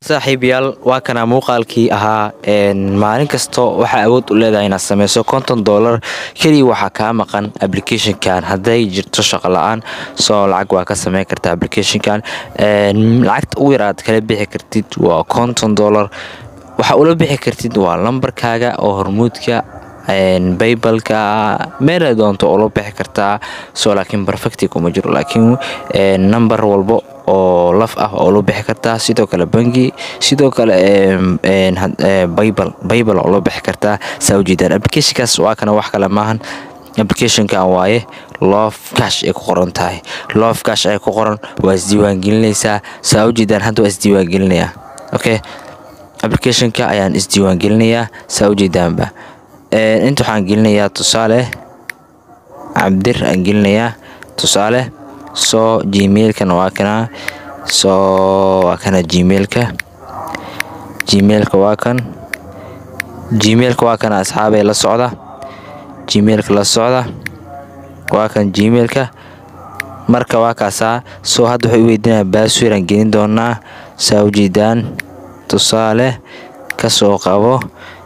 saaxiibayaal waa kana muuqaalkii ahaa maalin kasto waxaa awood u leedahay inaad sameyso konton dolar keliya waxaa kaa maqan applicationkan hadday jirto shaqo la-aan soo lacag waa ka sameyn karta applicationkan lacagta ugu yar aad kala bixi kartid waa konton dolar waxaa ula bixi kartid waa lambarkaaga oo hormuudka baybalka meela doonto ula bixi kartaa soo laakiin perfecti kuma jiro laakiin number walbo oo laf ah oo loo bixi kartaa sidoo kale bangi sidoo kale baybal baybal oo loo bixi kartaa saa ujeedaan applicationkaas waa kana wax kale maahan applicationkan waaye love cash ay ku qoran tahay love cash ay ku qoran waa isdiiwaangelinaysaa saa ujeedaan hadda waa isdiiwaangelinayaa okay applicationka ayaan isdiiwaangelinayaa saa ujeedaanba inta waxaan gelinayaa tusaale cabdir aan gelinayaa tusaale soo gmailkana waa kana soo waa kana gmailka gmailka waa kan gmailka waa kana asxaabay la socda gmailka la socda waa kan gmailka marka waa kaasaa soo hadda wuxuu weydiinaya baasweer aan gelin doonaa saa ujeedaan tusaale kasoo qabo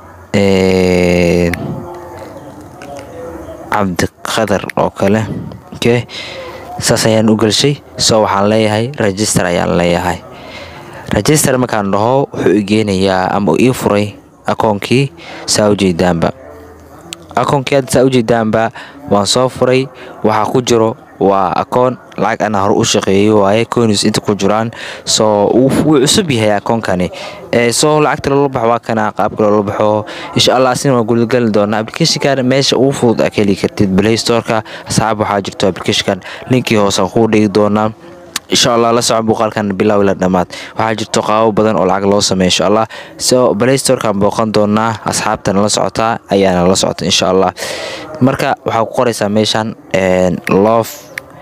cabdiqadar oo kale okay saas ayaan u gelshay soo waxaan leeyahay register ayaan leeyahay register markaan dhaho wuxuu igeenayaa ama ii furay akoonkii saa ujeedaanba akoonkii hadda saa ujeedaanba waan soo furay waxaa ku jiro waa akoon lacag ana hore u shaqeeyey waaye conis inta ku jiraan soo wuu cusub yahay akoonkani soo lacagta loola baxo waa kana qaabka loola baxo insha allah asina waa gudagali doonaa applicationkan meesha ugu fudud aa ka heli kartid play storeka asxaab waxaa jirto applicationkan linkii hoose kuu dhigi doonaa insha allah la soco muuqaalkan bilow ila dhammaad waxaa jirto qaabo badan oo lacag loo sameeyo insha allah so play storekan booqan doonaa asxaabtana la socotaa ayaana la socota insha allah marka waxaa ku qoraysaa meeshan love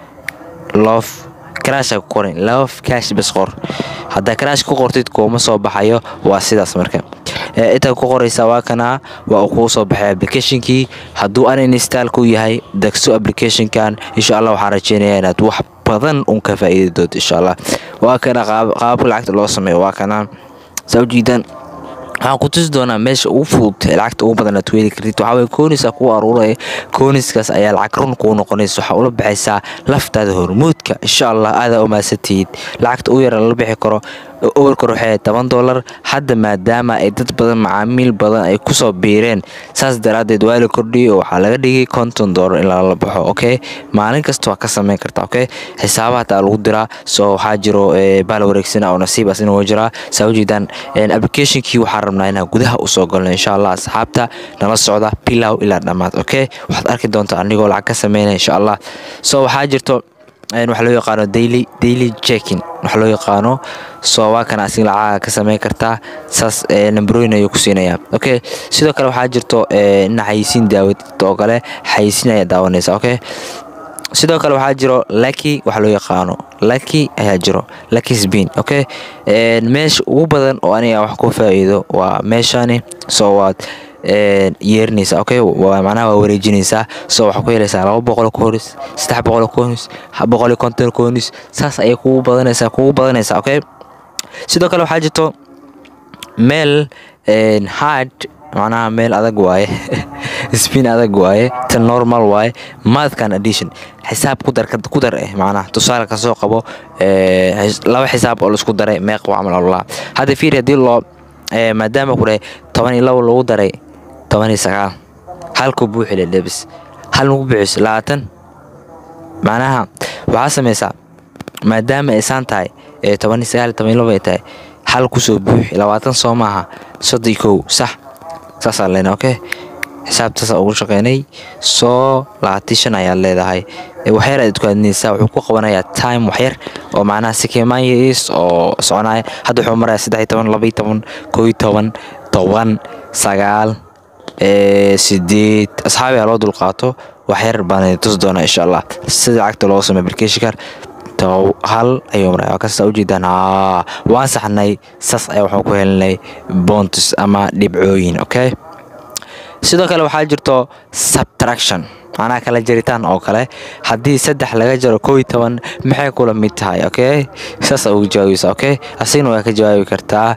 love karasha ku qoran love cash bas qor haddaa karash ku qortid kuuma soo baxayo waa sidaas marka intaa ku qoraysaa waa kana waa uu kuu soo baxay applicationkii hadduu uninstall ku yahay degso applicationkan insha allah waxaan rajeynayaa inaad wax badan un ka faa'iidi doonto insha allah waa kana qaababka lacagta loo sameeyo waa kana saa ujeedaan waxaan ku tusi doonaa meesha ugu fudud lacagta ugu badan aad weeli kartid waxaa waye kooniska kuu aruuraya kooniskaas ayaa lacag run kuu noqonaysa waxaa ula baxaysaa laftaada hormuudka insha allah aadaa u maadsantihiid lacagta ugu yara lala bixi karo overkor waxay toban dolar hadda maadaama ay dad badan macaamiil badan ay kusoo biireen saas daraadeed waa la kordhiyey oo waxaa laga dhigay konton dolar in lala baxo okay maalin kasta waa ka sameyn karta okay xisaabaha hataa lagu diraa soo waxaa jiro baal wareegsana oo nasiib asina waa jiraa saa ujeedaan applicationkii waxaa rabnaa inaan gudaha usoo galno insha allah asxaabta nala socda bilow ilaa dhammaad okay waxaad arki doontaa anigoo lacag ka sameynaya insha allah so waxaa jirto waxa loo yaqaano daily daily checking waxa loo yaqaano soo waa kana asiga lacaga ka sameyn kartaa saas nambarooyin ayuu ku siinayaa okay sidoo kale waxaa jirto ina xayisiin daawad oo kale xayisiin ayaa daawanaysa okay sidoo kale waxaa jiro lucky waxa loo yaqaano lucky ayaa jiro lucky spin okay meesha ugu badan oo aniga wax ku faa'iido waa meeshani soo waad yeerinaysa okay macnaha waa wareejinaysaa soo waxaa ku helaysaa laba boqol koonis saddex boqol koonis boqol iyo konton koonis saas ayay kugu badanaysaa kugu badanaysaa okay sidoo kale waxaa jirto meel hard macnaha meel adag waaye spin adag waaye tan normal waaye mathkan addition xisaab ku dar ku dar eh macnaha tusaale kasoo qabo laba xisaab oo laisku daray meeq waa camal ololaa hadda fiiri haddii loo maadaama ku dhahay toban iyo labo lagu daray toban iyo sagaal halku buuxile lebis hal nagu buuxis labaatan macnaha waxaa samaysaa maadaama aysan tahay toban iyo sagaal toban iyo labo ay tahay hal kusoo buuxi labaatan soo maaha soddon iyo kow sax saasaa leena okay xisaabtaasa ugu shaqeynay soo labaatan shan ayaad leedahay waxyar aad ku adinaysaa wuxuu ku qabanayaa time waxyar oo macnaha sikimaanyis oo soconaya hadda wuxuu maraya saddex iyo toban laba iyo toban koo iyo toban toban sagaal sideed asxaabi ha loo dulqaato waxyar baan tusi doonaa insha allah sida lacagta loo sameyo applicationkan hal ayuu maray waa kasta ujeedaan haa waan saxnay saas ayaa waxaan ku helinay bontus ama dhibcooyin okay sidoo kale waxaa jirto subtraction macnaha kala jaritaan oo kale haddii saddex laga jaro koo iyo toban maxay kula mid tahay okay saas ugu jawaabaysa okay asigna waa ka jawaabi kartaa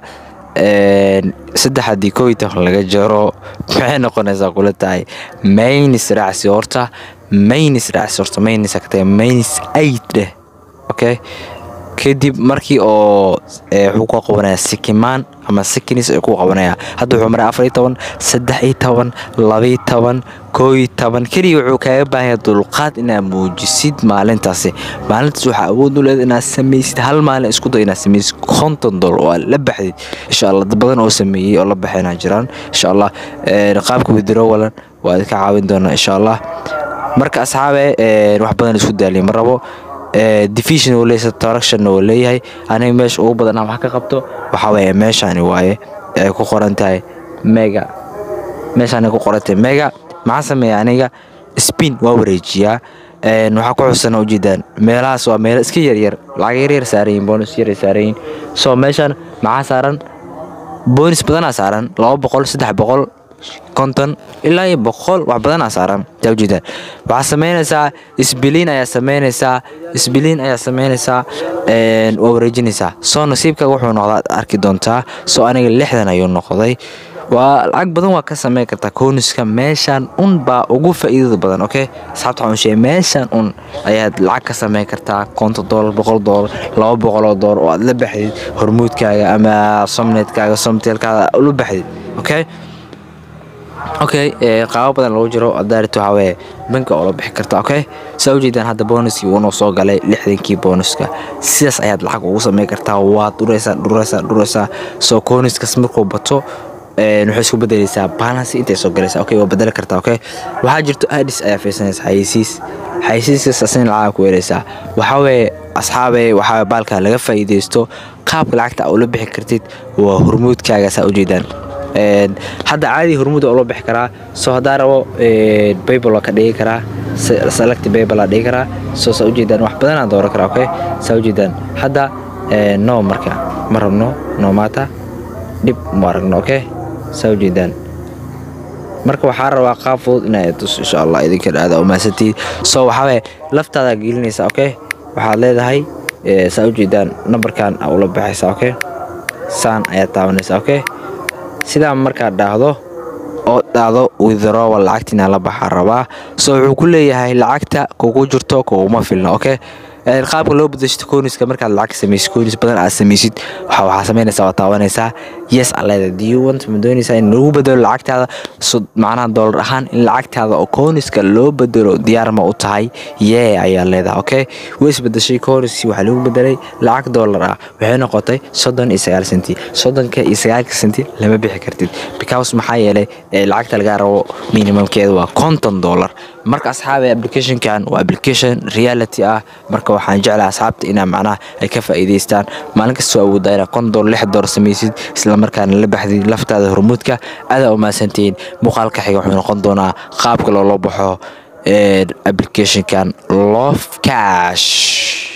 saddex haddii koo iyo toban laga jaro maxay noqonaysaa kula tahay maynis raacsi horta maynis raacsi horta maynis agtay maynis eight dheh okay kadib markii oo wuxuu ku qabanaya sikimaan ama sikinis ay ku qabanaya hadda wuxuu maray afar iyo toban saddex iyo toban laba iyo toban koo iyo toban keliya wuxuu kaaga baahanya dulqaad inaad muujisid maalintaasi maalintaas waxaa awood u leed inaad samaysid hal maalin isku day inaad samaysid konton dolar oo aad la baxdid insha allah dad badan oo sameeyey oo la baxayna jiraan insha allah qaabka withdrawal waa idinka caawin doonaa insha allah marka asxaabe wax badan isku daaliya ma rabo division uu leeyahay traction uu leeyahay aniga meesha ugu badan wax ka qabto waxa weeye meeshani waaye ay ku qoran tahay mega meeshani ku qoran tahay mega maxaan sameeyaa aniga spin waa wareejiyaa waxaa ku xusan ujeedaan meelahaas waa meelo iska yaryar lacag yaryar saaran yihin bonus yar saaran yihin so meeshan maxaa saaran bonus badanaa saaran laba boqol saddex boqol konton ilaa iyo boqol wax badanaa saaran taa ujeedaan waxaa samaynaysaa isbiliin ayaa samaynaysaa isbiliin ayaa samaynaysaa waa wareejinaysaa soo nasiibkaaga wuxuu noqdaa arki doontaa soo aniga lixdan ayuu noqday waa lacag badan waa ka samayn kartaa kooniska meeshan un baa ugu faa'iidada badan okay asxaabta waxaan sheegay meeshan un ayaad lacag ka samayn kartaa konton doolar boqol doolar laba boqoloo doolar oo aad la baxdid hormuudkaaga ama somnetkaaga somteelkaada ula baxdid okay okay qaabo badan lagu jiro adaarit waxaa weeye banka oo la bixi karta okay saa ujeedaan hadda bonuskii uunoo soo galay lixdankii bonuska sidaas ayaad lacag ugu samayn kartaa waad dhuraysaa dhuraysaa dhuraysaa soo koniskas markuu bato waxay isku bedelaysaa balance intay soo galaysaa okay waa bedeli kartaa okay waxaa jirto adis ayaa fiirsanaysa xayeysiis xayeysiiskaas asina lacag ku weeraysaa waxaa weeye asxaabe waxaa baalka laga faa'iidaysto qaabka lacagta aa ula bixi kartid waa hormuudkaaga saa ujeedaan hadda caadi hormuud oo loo bixi karaa soo haddaa rabo baybal waa ka dhigi karaa select baybal aa dhigi karaa soo saa ujeedaan wax badanaa dooran karaa okay saa ujeedaan hadda no marka ma rabno no maata dhib ma aragno okay saa ujeedaan marka waxaa rabaa qaab fudud inaa tus insha allah idinka aada umaasantiid soo waxaa waye laftaada gelinaysa okay waxaad leedahay saa ujeedaan nambarkan aa ula baxaysa okay saan ayaad taabanaysa okay sidaa markaad dhaahdo oo dhahdo withdrawal lacagtiina la baxaa rabaa soo wuxuu ku leeyahay lacagta kugu jirto kuguma filna okay qaabka loo bedeshto kooniska markaad lacag samaysid koonis badan aad samaysid waxa waxaa samaynaysaa waa taabanaysaa yes aa leedahay do you want ma doonaysaa in lagu bedelo lacagtaada so macnaha doolar ahaan in lacagtaada oo kooniska loo bedelo diyaar ma u tahay yee ayaa leedahay okay way isbedeshay kooniskii waxaa lagu bedelay lacag doolar ah waxay noqotay soddon iyo sagaal senti soddonka iyo sagaalka senti lama bixi kartid because maxaa yeelay lacagta lagaa rabo minimumkeeda waa konton doolar marka asxaabe applicationkan waa application reality ah marka waxaan jeclaa asxaabta inaa macnaha ay ka faa'iidaystaan maalin kastoo awoodaa inaa kon dolar lix dolar samaysid islamarkaana la baxdid laftaada hormuudka adaa umahadsantihiin muuqaalka xiga wuxuu noqon doonaa qaabka loola baxo applicationkan love cash